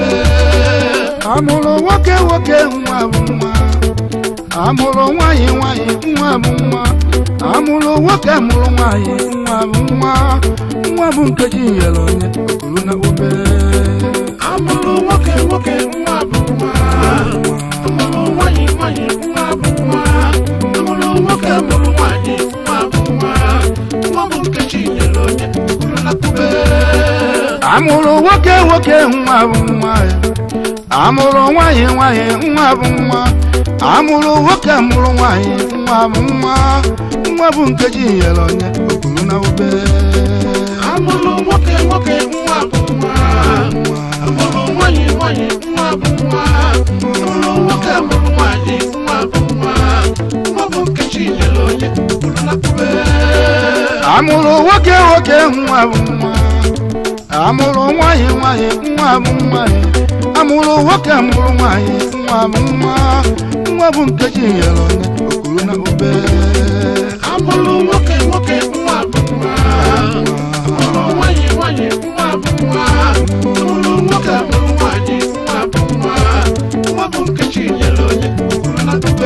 kube amụrụ nwoke nwoke nwa bụ nwa amụrụ nwanyị nwanyị nwa bụ nwa amụrụ nwoke mụrụ nwanyị nwa bụ nwa nwa bụ nkeji nyere onye okuru na obere amụrụ nwoke nwoke nwa bụ nwa amụrụ nwanyị nwanyị nwa bụ nwa amụrụ nwoke mụrụ nwanyị nwa bụ nwa nwa bụ nkechi nyere onye kwuru na kube amụrụ nwoke nwoke nwa bụ nwa amụrụ nwanyị nwanyị nwa bụ nwa amụrụ nwoke mụrụ nwanyị nwa bụ nwa nwa bụ nkeji nyere onye okuru na obere amụrụ nwoke nwoke nwa bụ nwa amụrụ nwanyị nwanyị nwa bụ nwa amụrụ nwoke mụrụ nwanyị nwa bụ nwa nwa bụ nkechi nyere onye kwuru na kube amụrụ nwoke nwoke nwa bụ nwa amụrụ nwanyị nwanyị nwa bụ nwanyị amụrụ nwoke mụrụ nwanyị nwa bụ nwa nwa bụ nkeji nyere onye okuru na obere amụrụ nwoke nwoke nwa bụ nwa amụrụ nwanyị nwanyị nwa bụ nwa amụrụ nwoke mụrụ nwanyị nwa bụ nwa nwa bụ nkechi nyere onye kwuru na kube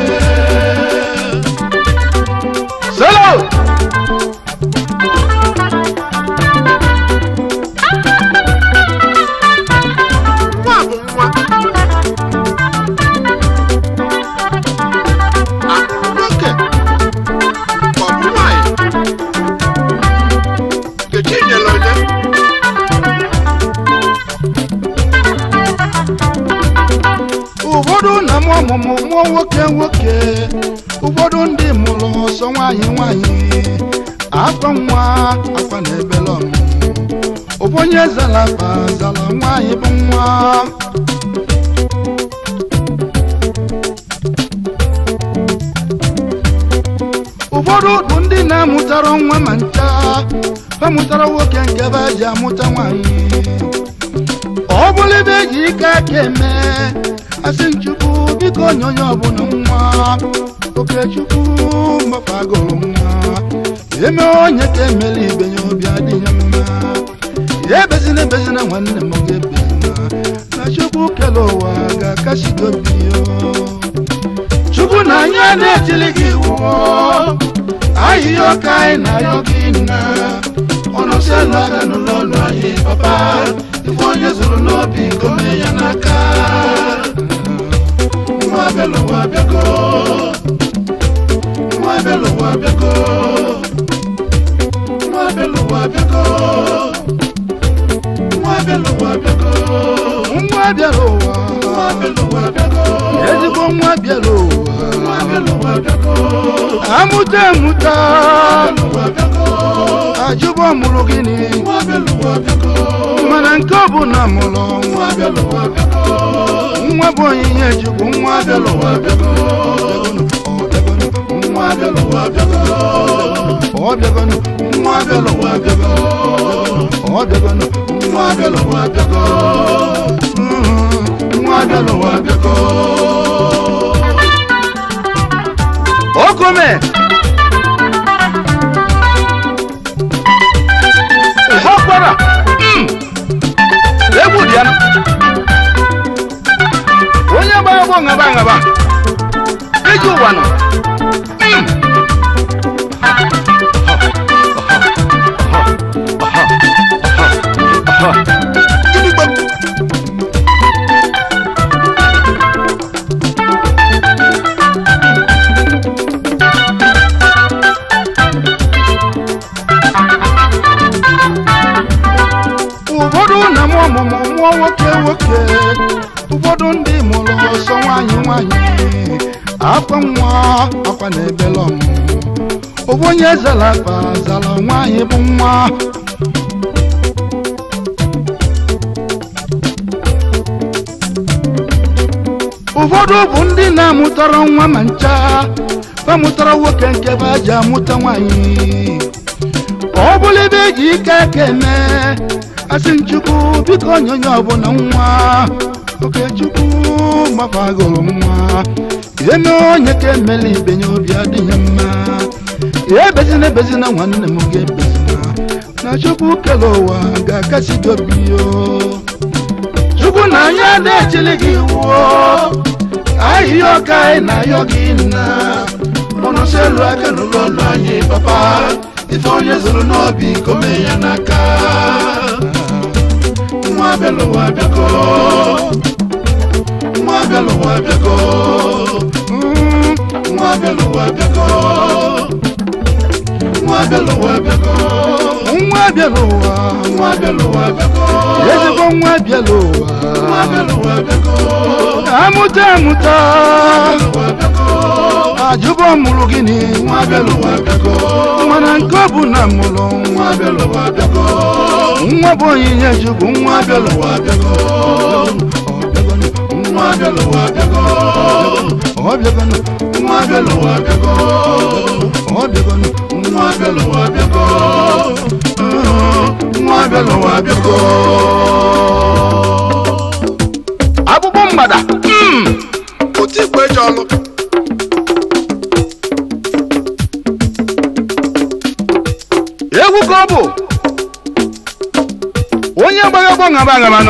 solo nwa bụ nwa amụrụ nwoke ka ọ bụ nwanyị nkechi nyere onye ụfọdụ na mụ ọmụmụ mụọ nwoke nwoke ụfọdụ ndị mụrụ ọsọ nwanyị nwanyị akwa nwa akwa na ebele ọmụmụ ụfọdụ onye zara akpa zara nwanyị bụ nwa ụfọdụ bụ ndị na-amụtara nwa ma ncha ha mụtara nwoke nke be ji amụta nwanyị ọ bụrụ ebe eji ike aka eme asị nchukwu biko onye onye ọbụla nwa okechukwu mgbakọ agụrụ nwa eme onye ka emere ibe ya obi adịghị mma ya ebezina ebezina nwanne m ga-ebezina na chukwu kere ụwa ga-akasi gị obi ya chukwu na anyị na-etili gị iwu ahịhịa ọka anyị na ayọ gị nna ọnụ si elu aka n'ụlọ ọlụ anyị papa ife onye zụrụ n'obi gome ya n'aka nwa abịala ụwa abịago nwa abịala ụwa abịago nwa abịala ụwa abịago nwa abịala ụwa abịago nwa abịala ụwa nwa abịala ụwa abịago ezigbo nwa abịala ụwa nwa abịala ụwa abịago amụta amụta ajụbọ mụrụ gịnị mana nke ọ bụ na mụrụ nwa bụ onyinye chukwu nwa abịala ụwa abịago nwa abịala ụwa abịago ọ bịagonu nwa abịala ụwa abịago ọ bịagonu nwa abịala ụwa abịago Mm, nwa abịala ụwa abịago okome ọkwara egwu dị ya onye gbara gbọ ngaba ngaba iji ụwa nọ Mm. Idigbo. ụfọdụ na mụ ọmụmụ mụọ nwoke nwoke ụfọdụ ndị mụrụ ọsọ nwanyị nwanyị akwa nwa akwa na ebele ọmụmụ ụfọdụ onye zara akpa zara nwanyị bụ nwa ụfọdụ bụ ndị na-amụtara nwa ma ncha ha mụtara nwoke nke be ji amụta nwanyị ọ bụrụ ebe eji ike aka eme asị nchukwu biko onye onye ọbụla nwa okechukwu gbafa agụrụ nwa eme onye ka emela ibe ya obi adịghị mma ebezina ebezina nwanne m ga-ebezina na chukwu kere ụwa ga-akasi gị obi yo chukwu na anyị adechili gị wuo ahịhịa ọka anyị na-ayọ gị nna mụnụsị elu aka n'ụlọ ụlọ anyị papa ife onye zụrụ n'obi kome ya n'aka nwa abịalụwa abịago nwa abịalụwa abịago Mm, nwa abịalụwa abịago nwa abịalụwa abịago nwa abịalụwa nwa abịalụwa abịago ezigbo nwa abịalụwa nwa abịalụwa abịago amụta amụta ajụbọ mụrụ gịnị nwa abịalụwa abịago mana nke ọ bụ na mụrụ nwa abịalụwa abịago nwa bụ onyinye chukwu nwa abịalụwa abịago nwa abịalụwa abịago ọ bịagonụ nwa abịalụwa abịago ọ bịagonụ nwa abịalụwa abịago nwa abịalụwa abịago akpụkpọ mgbada otu igwe eji ọlụ egwu ka ọ bụ onye gbara ọgbọ ngaba agamanụ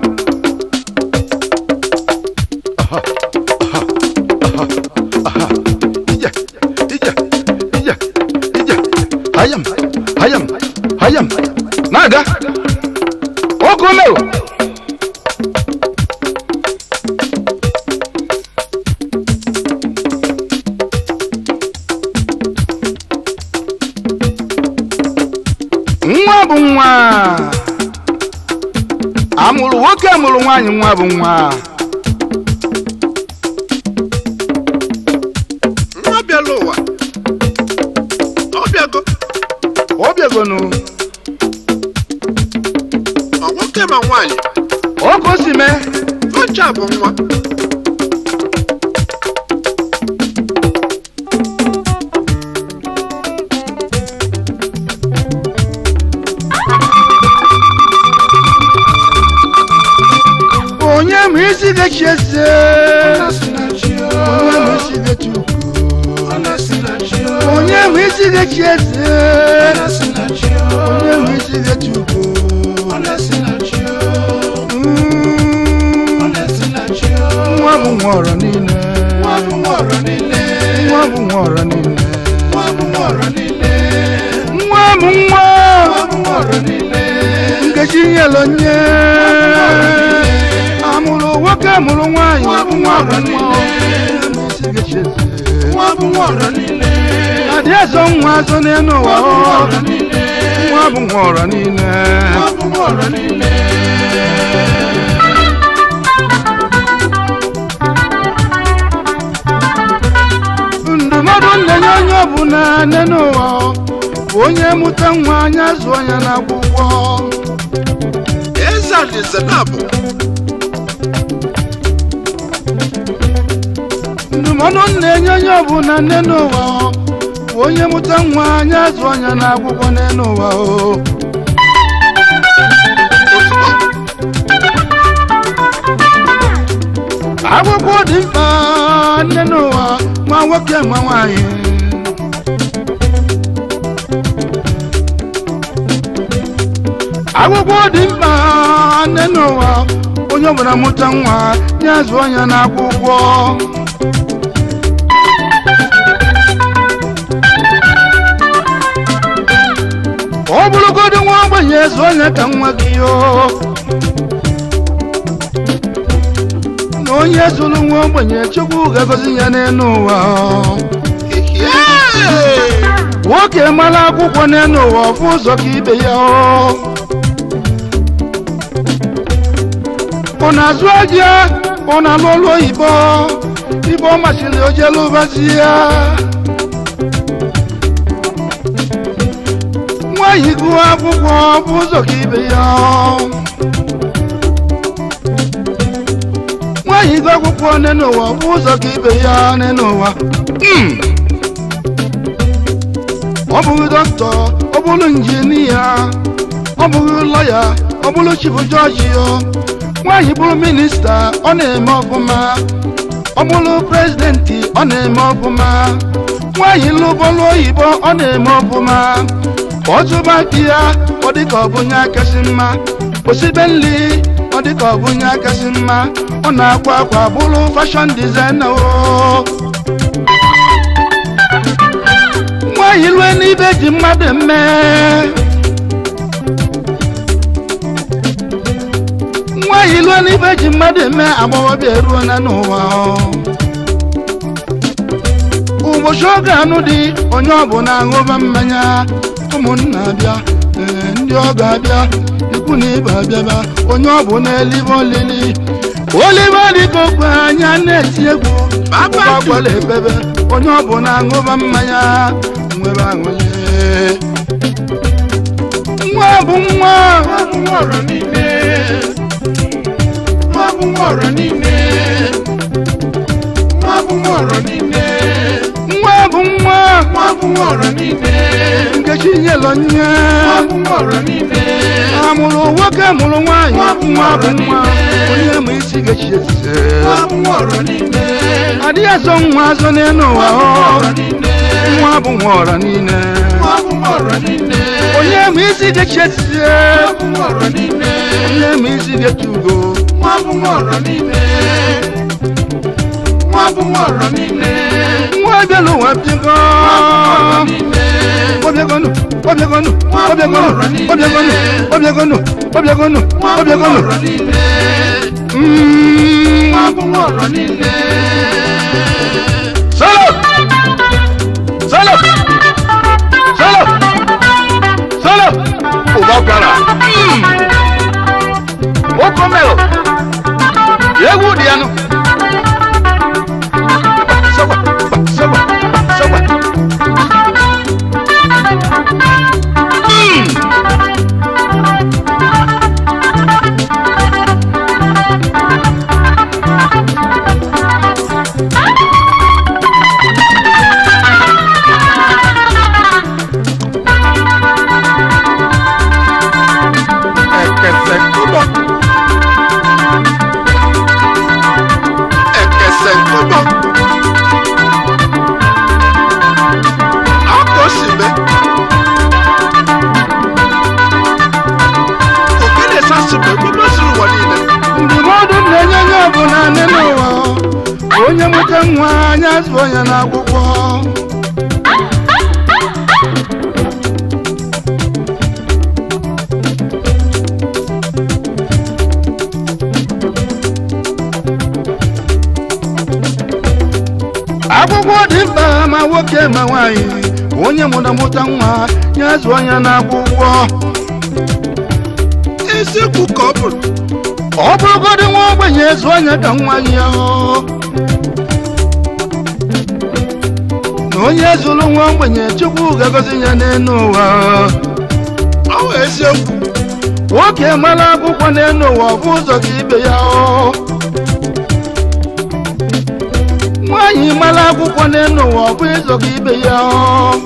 ije ije ije ije hayam hayam hayam na-aga ọkụ merụ nwa bụ nwa amụrụ nwoke amụrụ nwaanyị nwa bụ nwa nwa bịala ụwa ọ bịago ọ bịagonu ọ nwoke ma nwaanyị ọkụ o si mee ọcha bụ nwa onye ma isi gachi eze onye ma isi gachi ukwu onye ma isi gachi eze onye ma isi gachi ukwu Mm, nwa bụ nwa ọrọ niile nwa bụ nwa ọrọ niile nwa bụ nwa nkechi nyelu nye amụrụ nwoke amụrụ nwaanyị nwa bụ nwa onye ma isi gachi eze adị ezo nwa azụ n'elu ụwa ọ nwa bụ nwa ọrọ niile ndụmọdụ nlenye onye ọbụla nne n'ụwa bụ onye mụta nwa anya zụọ ya n'akwụkwọ eze alaeze na-abụ ndụmọdụ na-enye onye ọbụla nne n'ụwa bụ onye mụta nwa anya zụọ ya n'akwụkwọ nne n'ụwa o akwụkwọ dị mkpa nne n'ụwa ma nwoke ma nwaanyị akwụkwọ dị mkpa nne n'ụwa onye ọbụla mụta nwa ya zụọ ya n'akwụkwọ ọ bụrụgodị nwa ogbenye zụọ ya ka nwa gị yoo na onye zụrụ nwa ogbenye chukwu ga-agọzi ya n'elu ụwa nwoke mara akwụkwọ n'elu ụwa ọfụ ụzọ ka ibe ya ọ ọ na-azụ aja ọ na-alụ ọlụ oyibo ibe ọ masịrị ojelu ụbazi ya nwaanyị gụọ akwụkwọ bụ ụzọ ka ibe ya ọ nwaanyị gụọ akwụkwọ n'elu ụwa bụ ụzọ ka ibe ya n'elu ụwa Mm. ọ bụghị dọkịta ọ bụrụ injinia ọ bụghị lọya ọ bụrụ chifu jọji ya nwaanyị bụrụ minista ọ na-eme ọfụma ọ bụrụ prezidenti ọ na-eme ọfụma nwaanyị lụbọlụ oyibo ọ na-eme ọfụma ọ tụba di ya ọ dị ka ọ bụ onye akasị mma osibe nri ọ dịka ọ bụ onye akasị mma ọ na-akwa akwa bụrụ fashọn dizaina o nwaanyị lue n'ibe ji mmadụ eme nwaanyị lue n'ibe ji mmadụ eme agbọghọbịa eruo na n'ụwa ụbọchị oge anụ dị onye ọbụla aṅụba mmanya ụmụnna bịa ee, ndị ọ ga-abịa ikwu na ibe abịaba onye ọbụla elibe olili olibe dịka okwe anya na-eti egwu akwụkwọ gwara ebebe onye ọbụla aṅụba mmanya nwebe aṅụle nwa bụ nwa nwa bụ nwa ọra niile nwa bụ nwa ọra niile nwa bụ nwa ọra niile nwa bụ nwa nwa bụ nwa ọra niile nkechi nyelọ nye nwa bụ nwa ọra niile amụrụ nwoke mụrụ nwaanyị Nwa bụ nwa bụ nwa nwa niile. onye ma isi ga-echi eze nwa bụ nwa ọra niile adịghị azọ nwa azọ n'elu ụwa nwa bụ nwa ọ ọra niile nwa bụ nwa ọra niile nwa bụ nwa ọra niile onye ma isi ga-echi eze nwa bụ nwa ọra niile onye ma isi ga-echi ugo nwa bụ nwa ọra niile nwa bụ nwa ọra niile nwa bịala ụwa bịago ọra niile ọbịagonu ọbịagonu ọbịagonu ọbịagonu ọbịagonu ọbịagonu nwa bụ nwa ọbịagonu ọra niile Mm. nwa bụ nwa ọra niile Solo! Solo! Solo! Solo! Ụba gwara. Nwoke mere. Egwu dị ya nụ. Sọgba, sọgba, sọgba. Mm. Ekese kubo. Ekese kubo. Akosibe. Okele sasube kubo suru ụwa niile. Ndụmọdụ na-enye onye ọbụla nne n'ụwa onye mụta nwa anya zụọ ya n'akwụkwọ akwụkwọ dị mkpa ma nwoke ma nwaanyị onye mụta mụta nwa ya zụọ ya n'akwụkwọ eziokwu ka ọ bụrụ ọ bụrụgodị nwa ogbenye zụọ ya ka nwa ya hụ na onye zụrụ nwa ogbenye chukwu ga-agọzi ya n'elu ụwa ọ bụ eziokwu nwoke mara akwụkwọ n'elu ụwa ọ bụ ụzọ ka ibe ya hụ nwaanyị mara akwụkwọ n'elu ụwa ọ bụ ụzọ ka ibe ya hụ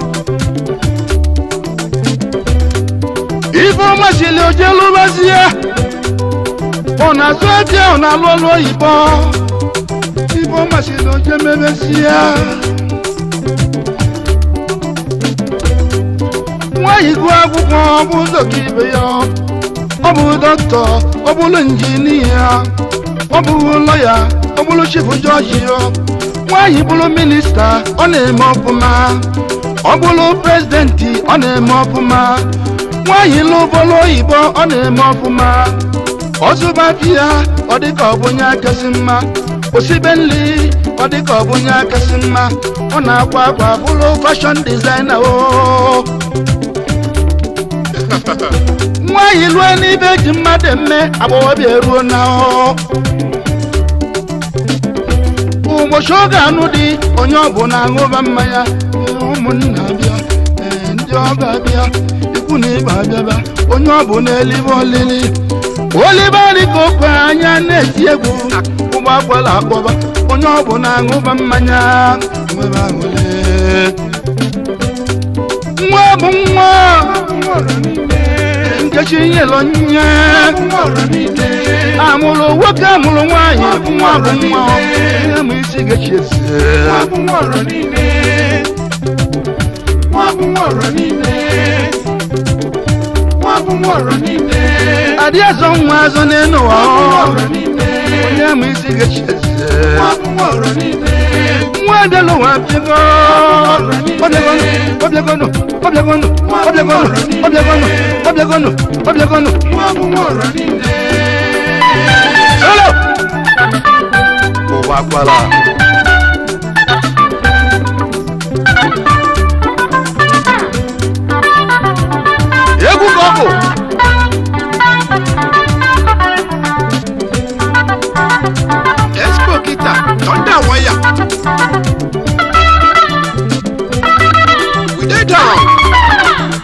ife ọma sili oje lụbazie ọ na-azụ ebe ọ na-alụ ọlụ oyibo ife ọma sili oje mebezie nwaanyị gụọ akwụkwọ ọ bụ ụzọ ka ibe ya ọ bụ dọkịta ọ bụrụ injinia ọ bụrụ lọya ọ bụrụ chifu jọji nwaanyị bụrụ minista ọ na-eme ọfụma ọ bụrụ prezidenti ọ na-eme ọfụma nwaanyị lụbọrụ oyibo ọ na-eme ọfụma ọzụbati ya ọ dịka ọ bụ onye akasị mma osibe nri ọ dịka ọ bụ onye akasị mma ọ na-akwa akwa bụrụ fashọn dizaina o nwaanyị lue n'ibe ji mmadụ eme agbọghọbịa eruo na ọ ụbọchị oge anụ dị onye ọbụla aṅụba mmanya ee, ụmụnna bịa ee, ndị ọba bịa ikwu na ibe abịaba onye ọbụla elibe olili olibe dịka okwe anya na-eti egwu ụgbọ akwala akpọba onye ọbụla aṅụba mmanya nwebe aṅụle nwa bụ nwa nwa ọra niile nkechi nyelọ nye nwa ọra niile amụrụ nwoke amụrụ nwaanyị nwa bụ nwa onye ma isi ga-echi eze nwa bụ nwa ọra niile nwa bụ nwa ọra niile nwa bụ nwa ọra niile adị azọ nwa azọ n'elu ụwa nwa bụ nwa ọ. ọra niile onye ma isi ga-echi eze nwa bụ nwa ọra niile nwa abịala ụwa bịago ọbịagonu ọbịagonu ọbịagonu ọbịagonu ọbịagonu ọbịagonu ọbịagonu nwa bụ nwa ọra niile Hello! ụwa kwala egwu ka ọ bụ Expo kita thunder wire. We dey down.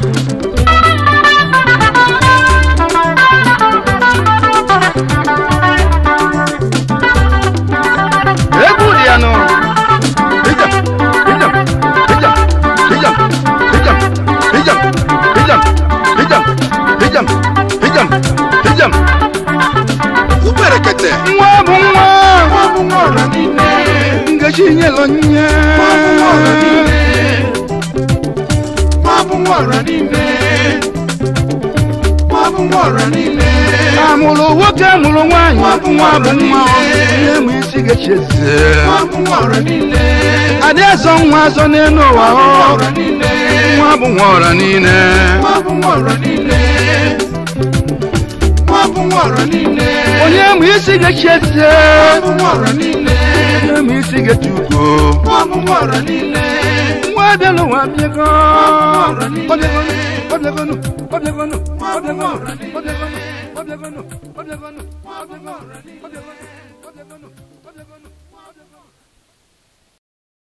egwu dị ya nụ ijam ijam ijam ijam ijam ijam ijam ijam ijam ijam ijam Uberekete. nwa bụ nwa nwa bụ nwa ọra niile ngechi nyelọ nye nwa bụ nwa ọra niile nwa bụ nwa ọra niile nwa bụ nwa ọra niile amụrụ nwoke mụrụ nwaanyị nwa bụ nwa onye ma isi ga-echi eze nwa bụ nwa ọra niile adị azọ nwa azọ n'elu ụwa nwa ọ. ọra niile nwa bụ nwa ọra niile nwa bụ nwa ọra niile nwa bụ nwa ọra niile onye ma isi ga-echi eze nwa bụ nwa ọra niile onye ma isi ga-echi ugo nwa bụ nwa ọra niile nwa abịala ụwa bịago ọra niile ọbịagonu ọbịagonu ọbịagonu nwa bụ nwa ọbịagonu ọra niile ọbịagonu ọbịagonu ọbịagonu nwa bụ nwa ọra niile ọbịagonu ọbịagonu